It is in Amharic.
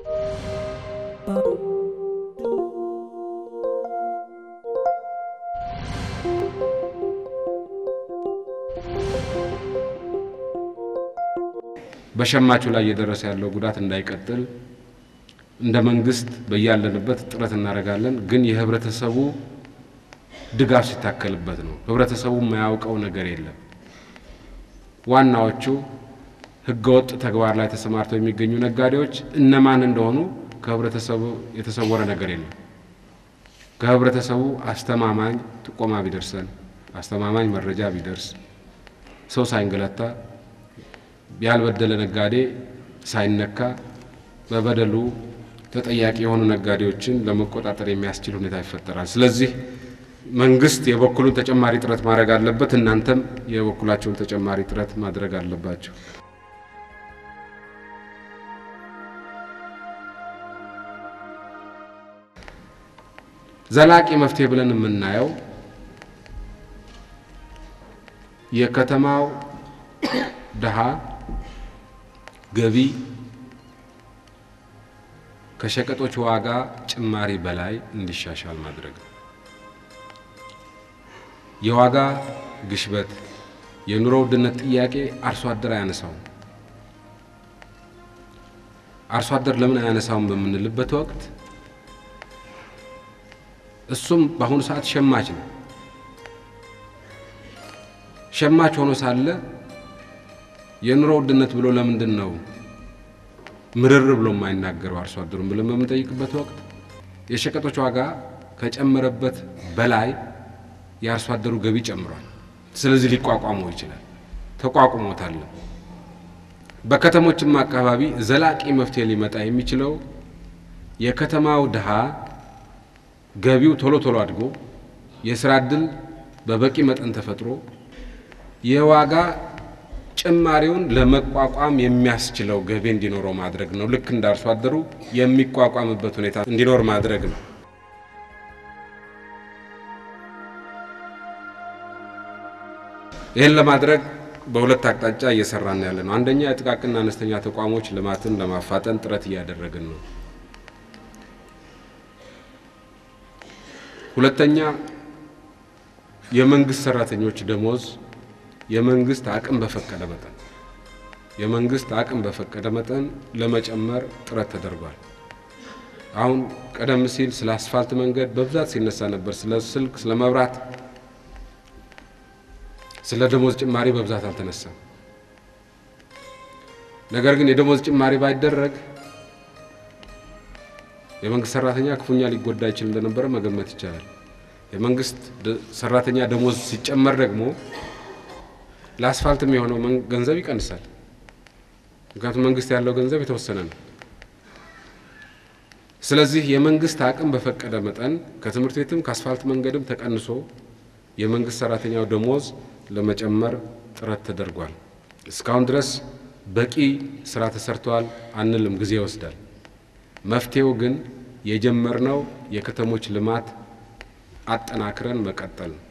በሸማቹ ላይ እየደረሰ ያለው ጉዳት እንዳይቀጥል እንደ መንግስት በያለንበት ጥረት እናደርጋለን። ግን የህብረተሰቡ ድጋፍ ሲታከልበት ነው። ህብረተሰቡ የማያውቀው ነገር የለም። ዋናዎቹ ህገወጥ ተግባር ላይ ተሰማርተው የሚገኙ ነጋዴዎች እነማን እንደሆኑ ከህብረተሰቡ የተሰወረ ነገር የለም። ከህብረተሰቡ አስተማማኝ ጥቆማ ቢደርሰን፣ አስተማማኝ መረጃ ቢደርስ፣ ሰው ሳይንገላታ ያልበደለ ነጋዴ ሳይነካ በበደሉ ተጠያቂ የሆኑ ነጋዴዎችን ለመቆጣጠር የሚያስችል ሁኔታ ይፈጠራል። ስለዚህ መንግስት የበኩሉን ተጨማሪ ጥረት ማድረግ አለበት። እናንተም የበኩላቸውን ተጨማሪ ጥረት ማድረግ አለባቸው። ዘላቂ መፍትሄ ብለን የምናየው የከተማው ድሃ ገቢ ከሸቀጦች ዋጋ ጭማሪ በላይ እንዲሻሻል ማድረግ ነው። የዋጋ ግሽበት፣ የኑሮ ውድነት ጥያቄ አርሶ አደር አያነሳውም። አርሶ አደር ለምን አያነሳውም በምንልበት ወቅት እሱም በአሁኑ ሰዓት ሸማች ነው። ሸማች ሆኖ ሳለ የኑሮ ውድነት ብሎ ለምንድን ነው ምርር ብሎ የማይናገረው አርሶ አደሩን ብለን በምንጠይቅበት ወቅት የሸቀጦች ዋጋ ከጨመረበት በላይ የአርሶ አደሩ ገቢ ጨምሯል። ስለዚህ ሊቋቋመው ይችላል፣ ተቋቁሞታል። በከተሞችም አካባቢ ዘላቂ መፍትሄ ሊመጣ የሚችለው የከተማው ድሃ ገቢው ቶሎ ቶሎ አድጎ የስራ እድል በበቂ መጠን ተፈጥሮ የዋጋ ጭማሪውን ለመቋቋም የሚያስችለው ገቢ እንዲኖረው ማድረግ ነው። ልክ እንደ አርሶ አደሩ የሚቋቋምበት ሁኔታ እንዲኖር ማድረግ ነው። ይህን ለማድረግ በሁለት አቅጣጫ እየሰራን ያለ ነው። አንደኛ የጥቃቅንና አነስተኛ ተቋሞች ልማትን ለማፋጠን ጥረት እያደረግን ነው። ሁለተኛ የመንግስት ሰራተኞች ደሞዝ የመንግስት አቅም በፈቀደ መጠን የመንግስት አቅም በፈቀደ መጠን ለመጨመር ጥረት ተደርጓል። አሁን ቀደም ሲል ስለ አስፋልት መንገድ በብዛት ሲነሳ ነበር። ስለ ስልክ፣ ስለ መብራት፣ ስለ ደሞዝ ጭማሪ በብዛት አልተነሳም። ነገር ግን የደሞዝ ጭማሪ ባይደረግ የመንግስት ሰራተኛ ክፉኛ ሊጎዳ ይችል እንደነበረ መገመት ይቻላል። የመንግስት ሰራተኛ ደሞዝ ሲጨመር ደግሞ ለአስፋልትም የሆነው ገንዘብ ይቀንሳል። ምክንያቱም መንግስት ያለው ገንዘብ የተወሰነ ነው። ስለዚህ የመንግስት አቅም በፈቀደ መጠን ከትምህርት ቤትም ከአስፋልት መንገድም ተቀንሶ የመንግስት ሰራተኛው ደሞዝ ለመጨመር ጥረት ተደርጓል። እስካሁን ድረስ በቂ ስራ ተሰርተዋል አንልም፣ ጊዜ ይወስዳል። መፍትሄው ግን የጀመርነው የከተሞች ልማት አጠናክረን መቀጠል ነው።